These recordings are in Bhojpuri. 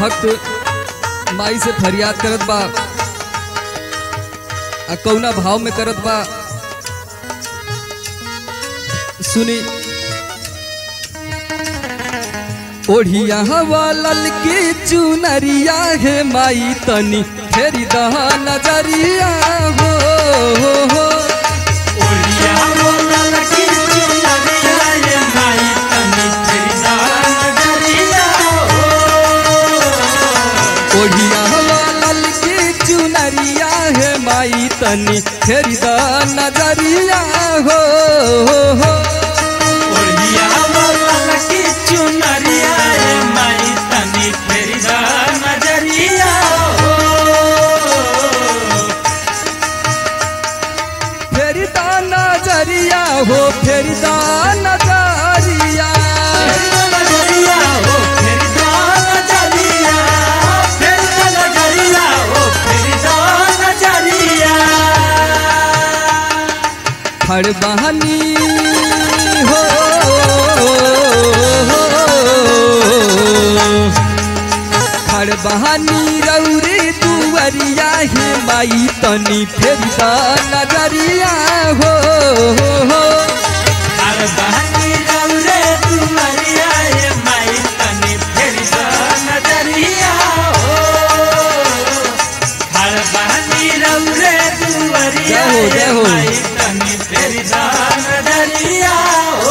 भक्त माई से फरियाद करत बा आ कौना भाव में करत बा सुनी ओढ़िया हवा ललकी चुनरिया है माई तनी फेरी दहा नजरिया हो, हो, हो। ओलिया बोला लकी चुनरिया ये माई तनी तेरी नजरिया हो ओढ़िया हवा ललकी चुनरिया है माई तनी फेरी दहा नजरिया हो, हो, हो। ओलिया बोला लकी चुनरिया ये माई तनी तेरी नजरिया हो फेरी दा नजरिया हो फेरी दा नजरिया तेरी नजरिया हो तेरी नजरिया तेरी नजरिया हो तेरी नजरिया खड़ बहनी हो खड़ बहनी रौरे दुवरिया हे माई तनी फेरी दा नजरिया हो, हो, हो। हर बहनी रौरे तुम्हारिया ये माई तनी फेरी सा नजरिया हो हर बहनी रौरे तुम्हारिया जय हो, ये जय हो। माई तनी फेरी सा नजरिया हो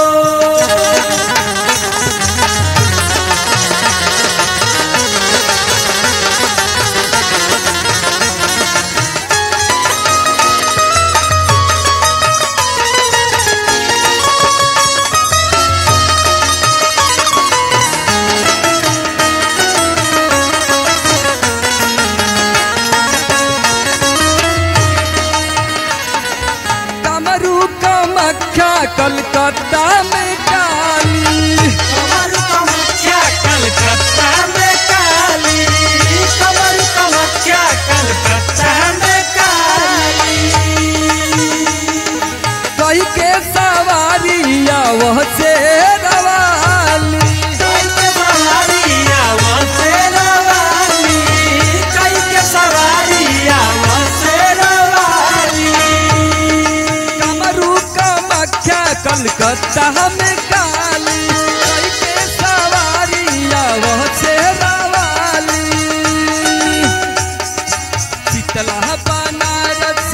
कमरू कमख्या कलकत्ता में काली कमर कमख्या कलकत्ता में काली कमर कमख्या कलकत्ता में काली कई के सवारिया वह से रवाली कई के सवारिया वसे रवाली कई के सवारिया वसे रवाली कमरू कमख्या कलकत्ता में काली कई के सवारिया वह से रवाली शीतला बनारस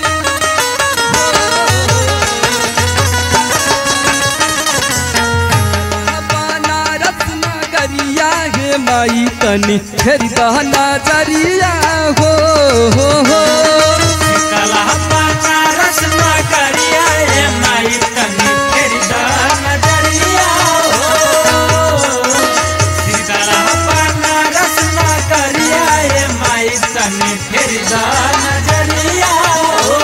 बनारस नगरिया हे माई तनी फेरी दहना जरिया हो हो हो शीतला बनारस नगरिया ये माई तनी फेरी दा नजरिया हो शीतला बनारस नगरिया ये माई तनी फेरी दा नजरिया हो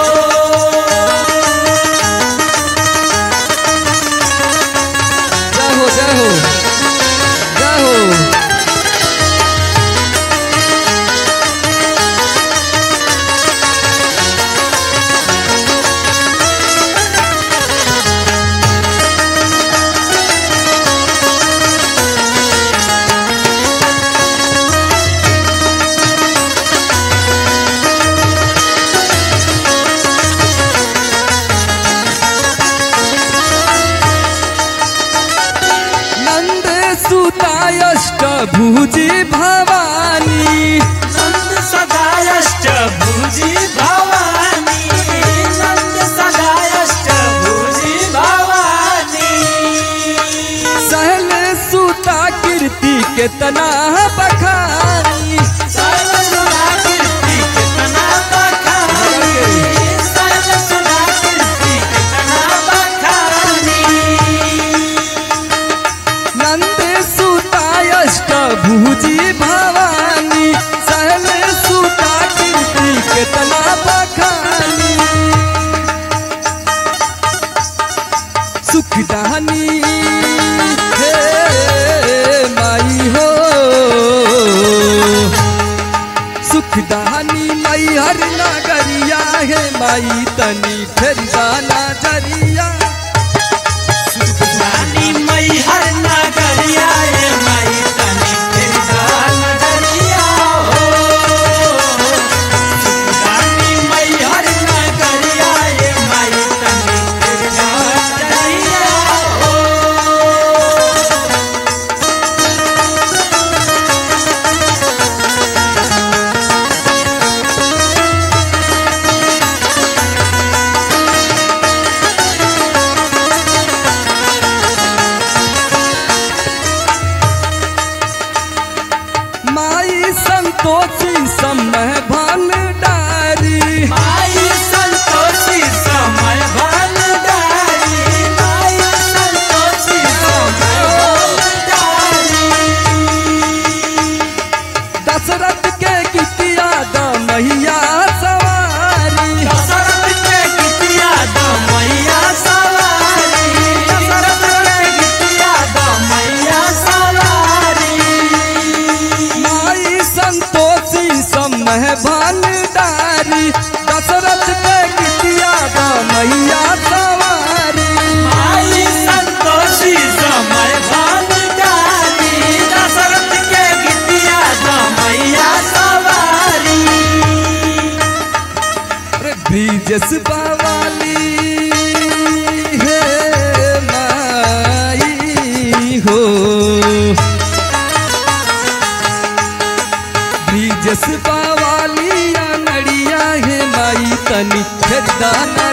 जय हो जय हो जय हो नंद सुतायष्ट भुजी भवानी नंद सदायष्ट भुजी भवानी नंद सदायष्ट भुजी भवानी सहल सुता कीर्ति केतना बखानी सर्व सुना कीर्ति कितना बखानी सर्व सुना कीर्ति कितना बखानी नंद सुतायष्ट भुजी भवानी सहल सुता कीर्ति केतना बखानी सुखदानी हे माई हो सुखदानी मई हर नगरिया हे माई तनी फेर जाना जरिया रानी मई हर नगरिया ये मई तनी फिर जान तनी फेरी द